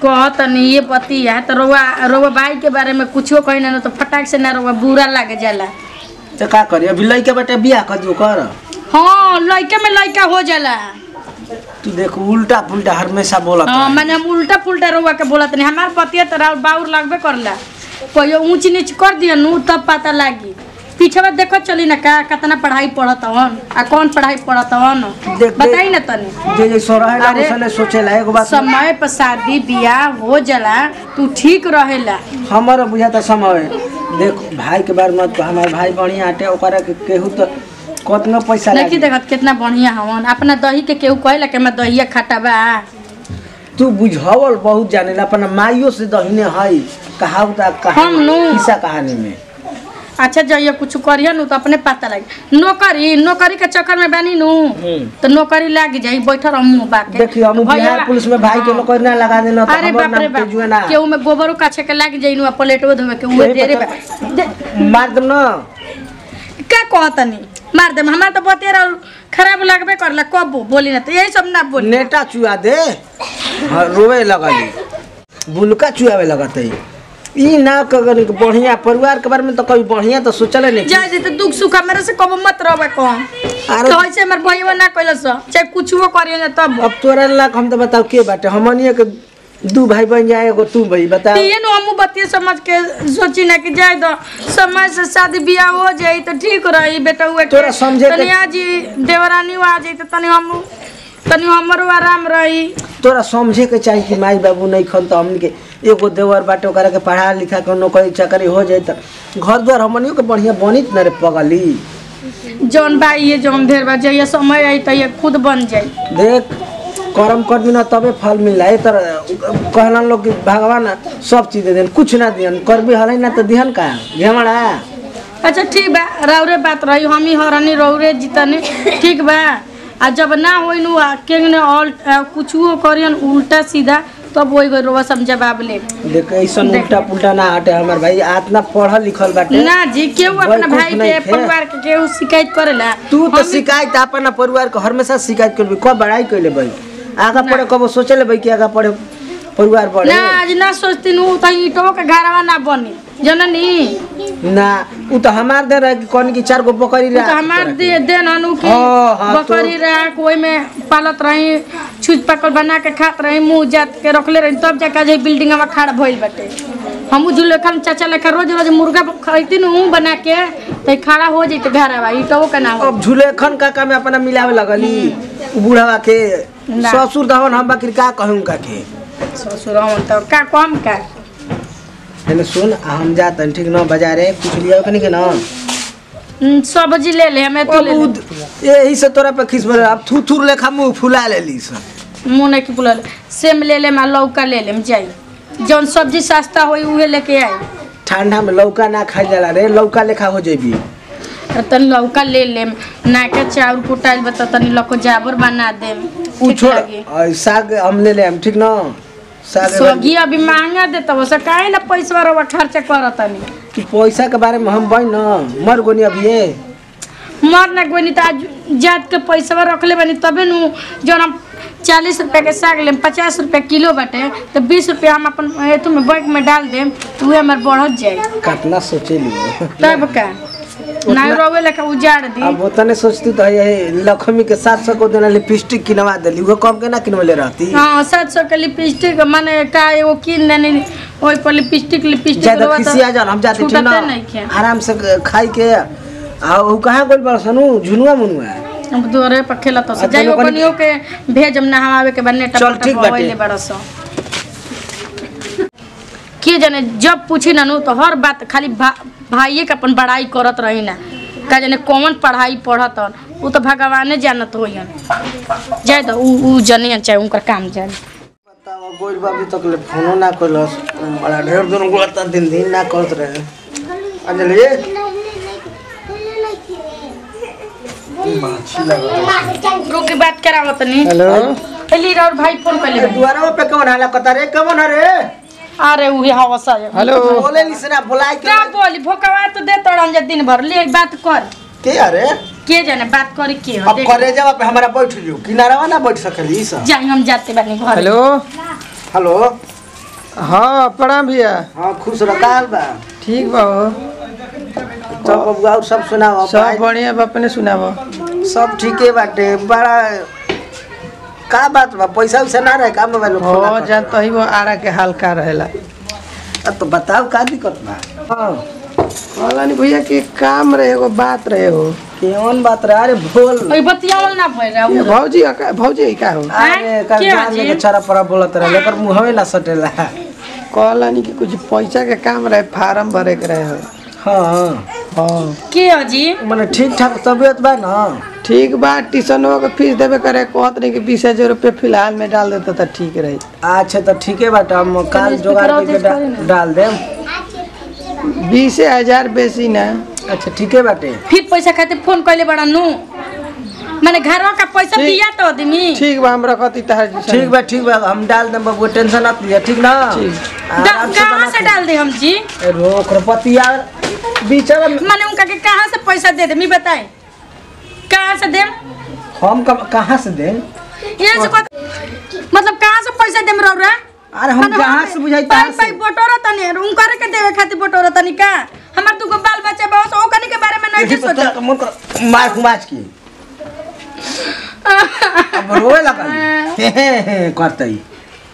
कह तनी ये बतिया तो रोवा रोवा भाई के बारे में कुछो कही ना तो फटाक से ना रोवा बुरा लग जाला तो का करी अभी लइके बेटे बियाह कर दियो कर हाँ लड़का में लड़का हो जाला तू देख उल्टा पुल्टा हमेशा बोलत हाँ रहे। मैंने हम उल्टा पुल्टा रोवा के बोलत नहीं हमार बतिया तो राउर बाउर लगबे करला कोई ऊंच नीच कर दिया नु तब पता लागी पीछे में देखो चली ना का कितना पढ़ाई पढ़त हवन आ कौन पढ़ाई पढ़त हवन देख- बताई ना तनी जे जे सो रहेला अरे, उसने सोचेला एगो बात समय पर शादी बियाह हो जाला तू ठीक रहेला हमारा बुझाता समय देख भाई के बारे में मत कह, हमार भाई बढ़िया आटे ओकरा के केहू तो कतना पैसा देखी लागी देखत कितना बढ़िया हवन अपना दही के केहू कहेला कि मैं दहिया खाता बा तू बुझावल बहुत जाने अपना माइयो से दहिने हई कहावत हम नु। किस्सा कहानी में अच्छा जइया कुछ करिया नु तो अपने पता लगी नौकरी नौकरी के चक्कर में बानी नु हम्म। तो नौकरी लाग जाई बैठल रहूं मुंह बाके देखियो हम भैया- बिहार पुलिस में भाई के हाँ। नौकरी ना लगा देना तो अरे हमर बाप रे नाम तेजुए बाप ना केहू में गोबरो काछे के लाग जाई नु आ प्लेटो धोवे के उहे यही देरे बा बता- दे- मार दम ना का कहतनी मार दे हमार तो बतिया रह खराब लगबे करला कब बोली ना तो यही सब ना बोली नेटा चुआ दे हाँ, रोवे लगली बुलका चुआवे लगत है ई ना कगर बढ़िया परिवार के बारे में तो कभी बढ़िया तो सोचले नहीं जाए जे तो दुख सुख मेरे से कब मत रहबे कौन अरे- कहे से हमर भईवा ना कइलस चाहे कुछो करियो ना तब अब तोरा लाख हम तो बताओ के बाटे हमनिए के दू भाई बन जाए एगो तू भाई बता ये नु हमू बतिया समझ के सोची ना कि जाए दो समय से शादी बियाह हो जाई तो ठीक रही बेटा हुए तोरा समझे के- तनी आजी देवरानी आ जाई तो तनी हम तनी हमरो आराम रही तोरा समझे के चाहिए कि माई बाबू नहीं खन तो हमन के एगो देवर बाटे ओकरा के पढ़ा लिखा के नौकरी चाकरी हो जाए तो घर द्वार हमनियो के बढ़िया बनित न रे पगली जौन भाई ये जौन ढेर बा जइया समय आई तो ये खुद बन जाई देख कर्म कर ना तबे फल मिला है तर कहला लोग कि भगवान सब चीज दे देन कुछ ना दियन कर भी हलै ना तो दिहन का घेमड़ा अच्छा ठीक बा रौरे बात रही हम ही हरनी रौरे जीतनी ठीक बा आ जब ना होई नु आ के ने ऑल कुछो करियन उल्टा सीधा तब वही गई रोवा सब जवाब ले देख ऐसन देख। उल्टा पुल्टा ना हटे हमार भाई आतना पढ़ल लिखल बाटे ना जी केहू अपना वैकुंठ भाई नहीं के थे। परिवार के केहू शिकायत करेला तू तो हम- शिकायत अपना परिवार के हमेशा शिकायत करबी कब बड़ाई कैले भाई आगा पढ़े कब सोचे ले भाई कि आगा पढ़े परिवार बढ़े ना आज ना सोचती नु तो ईटो के घरवा ना बनी जननी ना उ तो हमार दे रहे कि कौन की चार गो बकरी उ तो हमार दे देन अनु की हाँ, हाँ, तो- बकरी राख ओई में पालत रही छुच पकड़ बना के खात रही मुंह जात के रखले रही तब जाके जे बिल्डिंग में खड़ा भइल बाटे हम जुलेखन चाचा लेखा रोज रोज मुर्गा खरीदती नु बना के तो खड़ा हो जैते घरवा ईटो के ना हो अब झुलेखन काका में अपना मिलावे लगली उ बूढ़वा के ना। ससुर दहन हम बकरी का कहूं का के ससुर हम तो का कम का हेलो सुन आ हम जातन ठीक न बाजारे कुछ लिया कनी के न हम्म, सब्जी ले ले हमें तो अब ले ले। उद- यही से तोरा पे खिस अब थू थूर लेखा मुंह फुला लेली सन मुँह नहीं की पुलल सेम ले ले मा लौका ले लेम जाई जौन सब्जी सस्ता होई उहे लेके आई ठंडा में लौका ना खाई जाला रे लौका लेखा हो जेबी और तनी लौका ले लेम नाके चाउर कुटाइल बता तनी लको जाबर बना देम उ ठीक छोड़ लागी और साग हम ले लेम ठीक न साग सब्जी अभी महंगा देता वो से काहे ना पैसा रवा खर्चा करतनी तू पैसा के बारे में हम बन न मर गोनी अभी ये मर ना गोनी त आज जात के पैसा रखले बानी तबे नु जौन हम चालीस रुपया के साग लेम पचास रुपया किलो बाटे तो बीस रुपया हम अपन एथु में बैंक में डाल देम तो उहे हमार बढ़त जाई कितना सोचे ली तब का ना रोवे लेके उजाड़ दी अब उतने सोचती तो ये लक्ष्मी के साथ सौ को देना लिपस्टिक किनवा देली वो कम के ना किनवले रहती हाँ सात सौ के लिपस्टिक माने का एगो किन देनी ओइ पर लिपस्टिक लिपस्टिक ज्यादा रोवा तो खिसिया जान हम जाते ठीक छूटते नहीं ना के आराम से खाई के आ उ कहाँ गोल बड़ सनु झुनुआ मुनुआ अब दोरे पर खेला तो अच्छा, जाइयो लोगन- कनियो के भेज हम नहावे के बन्ने चल, टप ठीक टप बाटे। होइले बड़ा सो के जाने जब पूछी ना नु तो हर बात खाली भा, भाइये के अपन बड़ाई करत रही ना का जाने कौन पढ़ाई पढ़त उ तो भगवाने जानत होइहन जाए तो उ उ जनियन चाहे उनकर काम जाने बताओ गोल बाबू तक ले फोनो ना करलस बड़ा ढेर दिन गोलता दिन दिन ना करत रहे अंजलि माछी लगा रुक के बात करावत नहीं हेलो पहली और भाई फोन कर ले दुआरा पे कौन हाला कता रे कौन रे अरे उहे हवा सा हेलो बोले लिसना बुलाई के क्या बोली भोकवा तो दे तोड़न जे दिन भर ले बात कर के अरे के जाने बात करे के हो अब देख करे जावा पे हमारा बैठ जो किनारा ना बैठ सकली ई सब जाई हम जाते बानी घर हेलो हेलो हाँ प्रणाम भैया हाँ खुश रखाल बा ठीक बा हो तब बबुआ और सब सुनाओ सब बढ़िया बा अपने सुनाबो सब ठीके बाटे बड़ा का बात बा पैसा वैसा ना रहे का मोबाइल हो जान तो ही वो आरा के हाल का रहेला तो बताओ का दिक्कत बा हाँ कहला नहीं भैया कि काम रहे एगो बात रहे हो केवन बात रहे अरे बोल ओइ बतियावल ना भइल ये रहा भौजी का भौजी का हो अरे कल क्या जान जी? लेके छरा परा बोलत रहे लेकर मुंहवे ना सटेला कहला नहीं कि कुछ पैसा के काम रहे फार्म भरे के रहे हो हाँ हाँ के अजी मने ठीक ठाक तबियत बा ना ठीक बा ट्यूशनवा के फीस देवे करे कहत नहीं कि बीस हजार रुपये फिलहाल में डाल देता तो ठीक रही अच्छा तो ठीके बाटे हम काल चलो, जोगाड़ स्पीकर करके ऑफ करे ना। डा- डाल देम बीस हजार बेसी ना अच्छा ठीके बाटे फिर पैसा खातिर फोन कइले बड़ा नु माने घरवा का पैसा ठीक। दिया तो आदमी ठीक बा हम रखती तहार ठीक बा ठीक बा हम डाल देम बबुआ टेंशन मत लिया ठीक ना ठीक। आराम से कहाँ बना से के- डाल दे हम जी ए, रोक रपतिया बीचरा में- माने उनका के कहाँ से पैसा दे दे मी बताए कहाँ से देम हम कब- कहाँ से दें ये से कोई- मतलब कहाँ से पैसा देम रौरा अरे हम माने जहाँ हमें से बुझाई पाई तहाँ पाई से बटोरा तनी उनकर के देवे खातिर बटोरा तनी का हमार दुगो बाल बच्चा बा सो ओकनी के बारे में नहीं यही के तो सोचल तेरा मन कर मार खुमाच की अब रोए लगा हे हे हे करते ही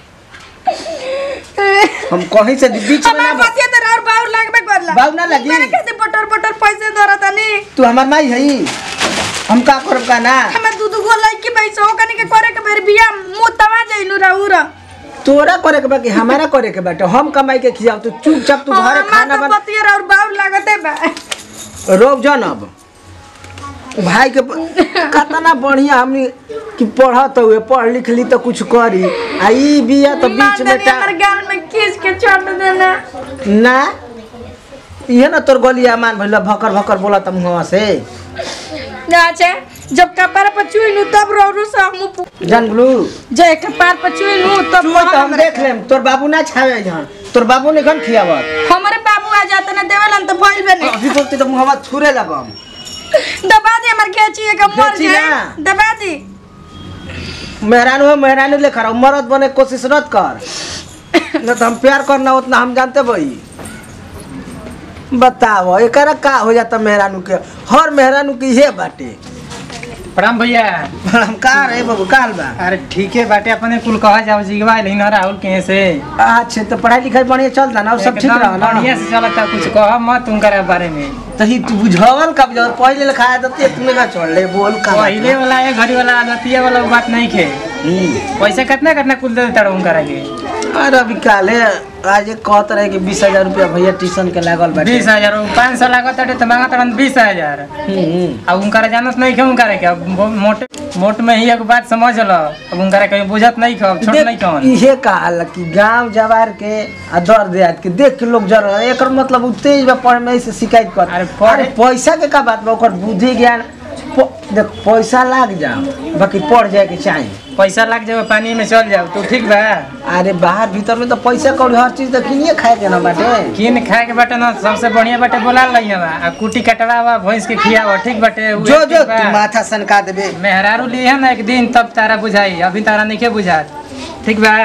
हम कहीं से बीच में हमार ना बतिया तो और बाउर लागबे करला बाउर ना लगी। उनकरे खातिर बटोर बटोर पैसे दरा तनी तू हमार माई हई हम का करब का ना हमें दू दू गो लड़की पैसा ओकनी के करे के बेर बिया मुंह तवा जाइनु रउरा तोरा करे के बा कि हमारा करे के बाटे हम कमाई के खियाव तू चुपचाप तू घरे खाना तो बना बतिया और बाउर लागते बा रोक जनब भाई के प- कतना बढ़िया हमनी कि पढ़त हुए पढ़ लिख ली तो कुछ करी आ ई बिया तो बीच में टा हमारे गाल में खींच के छोड़ देना ना इहे ना तोर गलिया मान भइल भकर भकर बोला तम हुआ से अच्छा जब कपार पर चुइनु तब रोरू से हम जानलू जे कपार पर चुइनु तब तू तो हम देख लेम तोर बाबू ना छावे जहन तोर बाबू ने खन खियावत हमारे बाबू आ जाते ना देवेलन तो भइल बने अभी बोलते तो मुहवा छुरे लगम दबा दे हमर खेची के मर खेची जाए ना। दबा दी मेहरान हो मेहरान लेकर आओ, मर्द बने के कोशिश मत कर न तो हम प्यार करना उतना हम जानते भाई बताओ एकरा का हो जाता मेहरानू के हर मेहरानू के ये बाटे प्रणाम भैया हम का रहे बाबू काल बा अरे ठीक है बाटे अपने कुल कहा जाओ जिगवा लेकिन राहुल कहीं से अच्छा तो पढ़ाई लिखाई बढ़िया चलता ना और सब ठीक एकदम रहा ना बढ़िया से चलता कुछ कह मत उनकर बारे में तो ही तू बुझावल कब जाओ पहले लिखाया तो इतने का छोड़ ले बोल का बात पहले बा? वाला है घड़ी वाला आदतिया वाला वो बात नहीं खे हम्म। पैसा कितना कितना कुल दे देता उनकर के अरे अभी काले आज एक कहत रहे कि बीस हजार रुपया भैया ट्यूशन के लागल बाटे बीस हजार पाँच सौ लागत है तो मांगा तड़न बीस हजार हम्म, हम्म। अब उनकर जानत नहीं खे उनकर के अब वो मोटे मोट में ही एक बात समझ लो अब उनकर कहीं बुझत नहीं खे अब छोट नहीं देख, कौन इहे कहा कि गांव जवार के आ दर देहात के देख के लोग जर एकर मतलब उ तेज बा पढ़े में से शिकायत कर अरे पढ़े- अरे पैसा के का बात बा ओकर बुद्धि ज्ञान प- देख पैसा लाग जाओ बाकी पढ़ जाए के चाहिए पैसा लग जाए पानी में चल जाओ तो ठीक बा अरे बाहर भीतर में तो पैसा कौड़ी हर चीज तो किनिए खाए के ना बाटे किन खाए के बाटे ना सबसे बढ़िया बाटे बोला लई हवा आ कुटी कटवावा भैंस के खियावा ठीक बाटे उहे जो जो ठीक बा। तू माथा सनका देबे मेहरारू लिए ना एक दिन तब तारा बुझाई अभी तारा नहीं के बुझात ठीक बा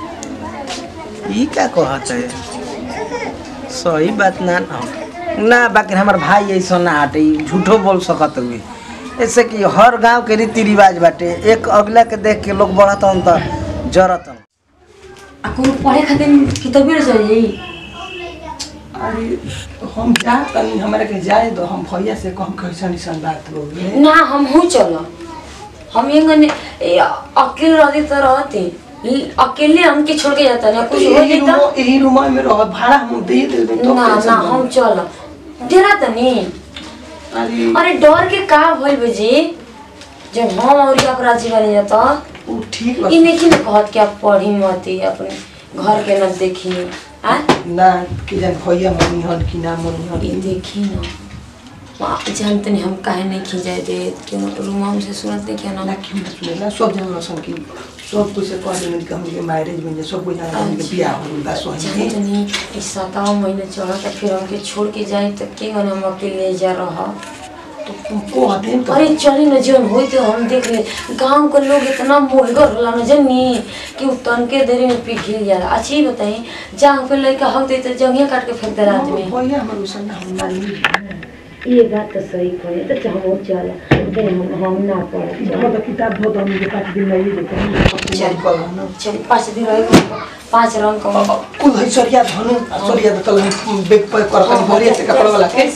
ई का कहत है सही बात ना ना ना बाकी हमार भाई ऐसा ना हटे ई झूठो बोल सकत हुए ऐसे कि हर गांव के रीति रिवाज बाटे एक अगला के देख के लोग बढ़त हन त जरत हन आ कोनो पढ़े खातिर किताबे चाहिए अरे हम जा तनी हमरा के जाए दो हम भैया से कम कैसन ऐसन बात हो गई ना हम हूँ चलो हम ये गने ए, अकेले रहती तो रहती ल- अकेले हमके छोड़ के जाता ना कुछ हो यही जाता रूम यही रूम में रह भाड़ा हम दे देबे तो ना कैसन ना बनी? हम चलो डेरा तनी अरे अरे डर के का भइल बजी जब हम और अपराधी बने जाता उ ठीक बा इ नहीं ना कहत कि आप पढ़ी मती अपने घर के न देखी आ ना कि जान भैया मनी हन कि ना मनी हन इ देखी न वहाँ जानते नहीं हम काहे नहीं खिंचाए दे क्यों रूम से सुनत नहीं क्या ना ना क्यों ना सुने ना सब जन सन कि सब कुछ से कह देने कि हमके मैरिज में सब कुछ जान हमके बियाह हो गइल बा सोही जानते नहीं इस सताव महीने चढ़ा तो फिर हमके छोड़ के जाए तो के गन हम अकेले जा रहा तो को हदेन तो अरे चली न जीवन होई तो हम देख ले गांव के लोग इतना मोहगर होला न जनी कि उ तनके देरी में पिघल जाला अच्छी बताई जहाँ पे लड़का हक दे तो जंगिया काट के फेंक दे रात में भैया हमर उसन हम मानी ये बात तो सही कहे तो चाहो चला दे हम हम ना पढ़ हम तो किताब बहुत हम के पास दिन नहीं देते चल। कल ना चल पाँच दिन रहे पाँच रंग का कुल है सरिया धनु सरिया तो तल बेग पर कर कर भरिया से कपड़ा वाला के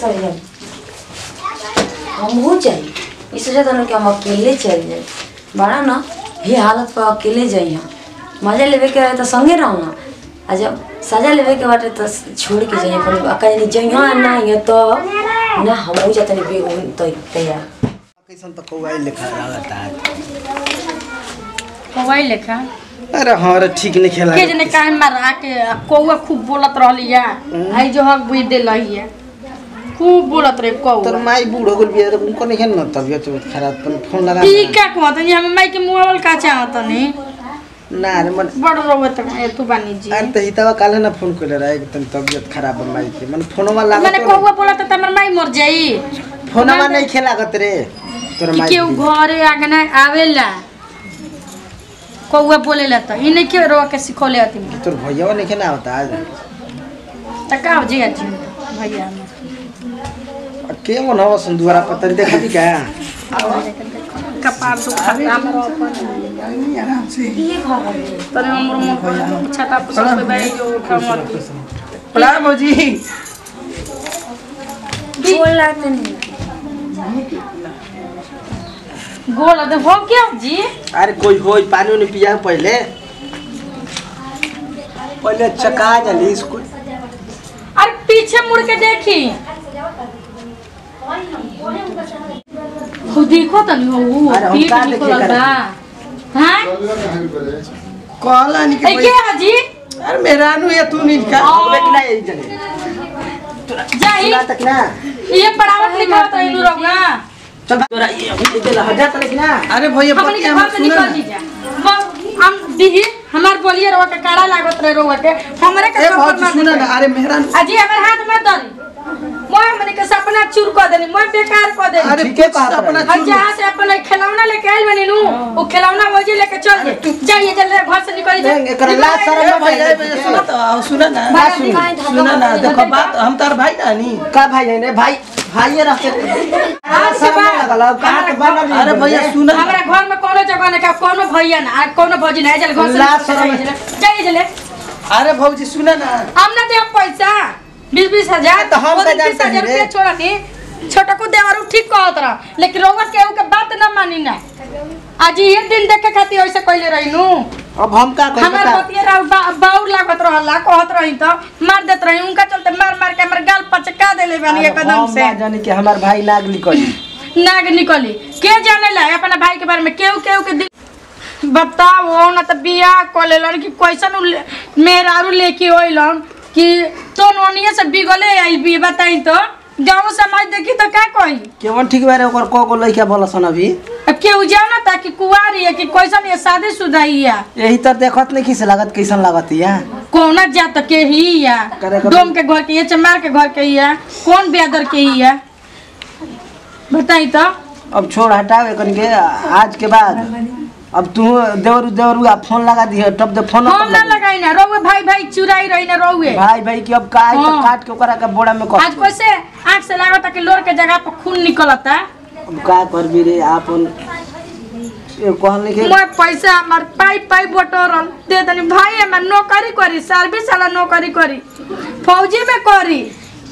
हम हो जाए इस वजह से कि हम अकेले चल जाए बड़ा ना ये हालत पर अकेले जाई हम मजा लेवे के रहे तो संगे रहो ना आ जब सजा लेवे के बाटे तो छोड़ के जाइए पर कहीं जइहा ना ये तो ना हम हो जाते बेग उन तो तैयार कैसन तो कौआ लिखा रहता है कौआ लेखा अरे हाँ रे ठीक नहीं खेला के जने काहे मारा के आ कौआ खूब बोलत रहली या आई जो हक बुझ दे लही है खूब बोलत रहे तोर कौआ माई बूढ़ हो गल बिया उनको नहीं है ना तबियत उबियत खराब तन फोन लगा ई का कहत जी हम माई के मोबाइल का चाहत नहीं ना रे मन बड़ रोवत ए तू बानी जी अरे तो हितावा काल है ना फोन कर रहा है तन तबियत खराब है माई के मन फोनवा लगा मैंने कौआ बोलत त हमर माई मर जाई फोनवा नहीं खेलागत रे तोर कि माई केहू घरे आगना आवेला कौआ बोलेला त ई नहीं के रोवा के सिखोले हती तोर भैया नहीं खेला होता आज त का हो जी जी भैया हमर। के मन हो संदुरा पतन देखा दी क्या कपार दुखता हमर अपन आराम से ये घर है तने हमर मुंह छाता पर सब भाई जो कमर प्रणाम भौजी बोल लागते नहीं गोल दे हो क्या जी अरे कोई होई पानी उनी पिया पहले पहले चका जली स्कूल अरे पीछे मुड़ के देखी हो देखो तनी हो वो अरे हम पीठ का देखे निकलल करा? बा हैं कहला नहीं ए कि के हाजी अरे मेरा नु ये तू नहीं का होबे कि नहीं जने जाई सुना तक ना ये पढ़ावत लिखावत रही नु रहुआ चल तोरा ये ये दे हजा तक ना अरे भैया हमनी के बतिया घर मत से सुना निकल दीजिए हम हम दीदी हमार बोलिए रहुआ के काड़ा लागत रहे रहुआ के हमरे के ए थप्पड़ भौजी मार सुना देते। ना अरे मेरा अजी हमर हाथ मत धरी मोय हमनी के सपना चूर कर देनी मोय बेकार कर देनी अरे ठीके कुछ बात अपना हम जहाँ से अपन खिलौना लेके आइल बनी नु वो खिलौना वही लेके चल जे जाइए जल्दी घर से निकल देंग, एकर लाज शरम ए ना भैया ए भैया भैया सुना तो आओ, सुना ना भाई, सुन, भाई, सुना ना देखो बात हम तार भाई ना नी का भाई है ने भाई भाई रहते आज के शर्म बाद लगल कहां के बनल अरे भैया सुना ना। हमारा घर में कोनो जगह नहीं का कोनो भैया ना आ कोनो भौजी ना जल घर से लाज निकल शरम जाइए जाइए जल्दी अरे भौजी सुना ना हम ना दे पैसा बीस बीस हजार तो हम वो का दिन बीस जानते हजार हैं रे। रुपया छोड़ा नी छोटा को देवरू ठीक कहत रहा लेकिन रोवा केहू के बात ना मानी ना आज ये दिन देखे खातिर ऐसे कहले रही नु अब हम का कह हमार बता बतिया रहा बा, बाउर लागत रहला कहत रही तो मार देत रही उनका चलते मार मार के हमर गाल पचका देले बानी एकदम से हम जाने कि हमार भाई नाग निकली नाग निकली के जाने ला अपना भाई के बारे में केहू केहू के दिल बताओ ना तो बियाह कर लेलन कि कैसन उ ले- मेहरारू लेके होइलन कि तो नोनिए से बिगले आई भी बताई तो गाँव समाज देखी तो का कही केवन ठीक बारे ओकर को को लइका बोलसन अभी अब केहू जाना था कि कुआरी है कि कैसन ये शादीशुदा ही है यही तर देखत नहीं किस लागत कैसन लागत या कौना जात के ही है करे कभी- डोम के घर के ये चमार के घर के ही है कौन बेदर के ही है बताई तो अब छोड़ हटाओ एकन के आज के बाद अब तू देवरू देवरू आ फोन लगा दिए तब दे फोन हम ना लगाई ना रोवे भाई भाई चुराई रही ना रोवे भाई भाई की अब का आई तो हाँ। काट के ओकरा के बोड़ा में आज कस कैसे आँख से लागत कि लोर के जगह पर खून निकलता अब का करबी रे आपन ये कहल के मैं पैसा हमार पाई पाई बटोरल दे दनी भाई हमार नौकरी करी सर्विस वाला नौकरी करी फौजी में करी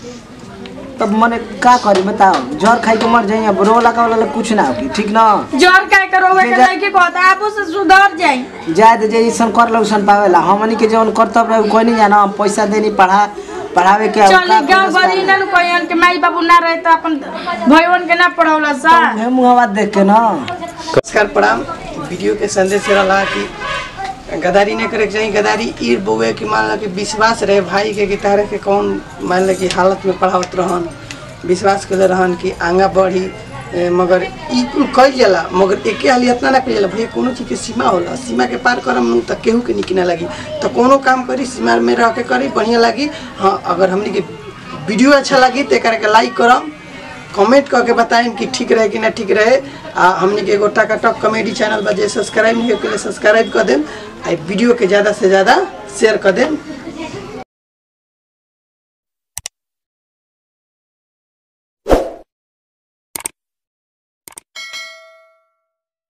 तब मने का करी बताओ जहर खाई के मर जाई अब रो लगा वाला कुछ ना होगी ठीक ना जर का के रोवे के बेजा- लड़की कहता आपो से सुधर जाई जाए तो जैसन कर लो उसन पावेला हमनी के जवन कर्तव्य रहे कोई नहीं जाना हम पैसा देनी पढ़ा पढ़ावे के अब चली का गांव पुरस्कार भरी ना कहन के माई बाबू ना रहे तो अपन भईवन के ना पढ़ौला सा है मुहवा देख के ना नमस्कार प्रणाम वीडियो के संदेश रहा कि गदारी नहीं करे के चाहिए गदारी ई बउए कि मान लो कि विश्वास रहे भाई के कि तारे के कौन मान लो कि हालत में पढ़ावत रहन विश्वास कर रहन कि आगा बढ़ी ए, मगर ई कुल कइल जाला मगर एके हाली इतना ना कइल जाला भैया कोनो चीज के सीमा होला सीमा के पार करम नु त केहू के निक ना लगी तो कोनो काम करी सीमा में रह के करी बढ़िया लगी हाँ अगर हमनी के वीडियो अच्छा लगी तो एकरा के लाइक करम कमेंट करके बताएं कि ठीक रहे कि ना ठीक रहे आ हमने के एगो टकाटक कॉमेडी चैनल बा जे सब्सक्राइब नहीं के सब्सक्राइब कर देम आ वीडियो के ज़्यादा से ज़्यादा शेयर कर देम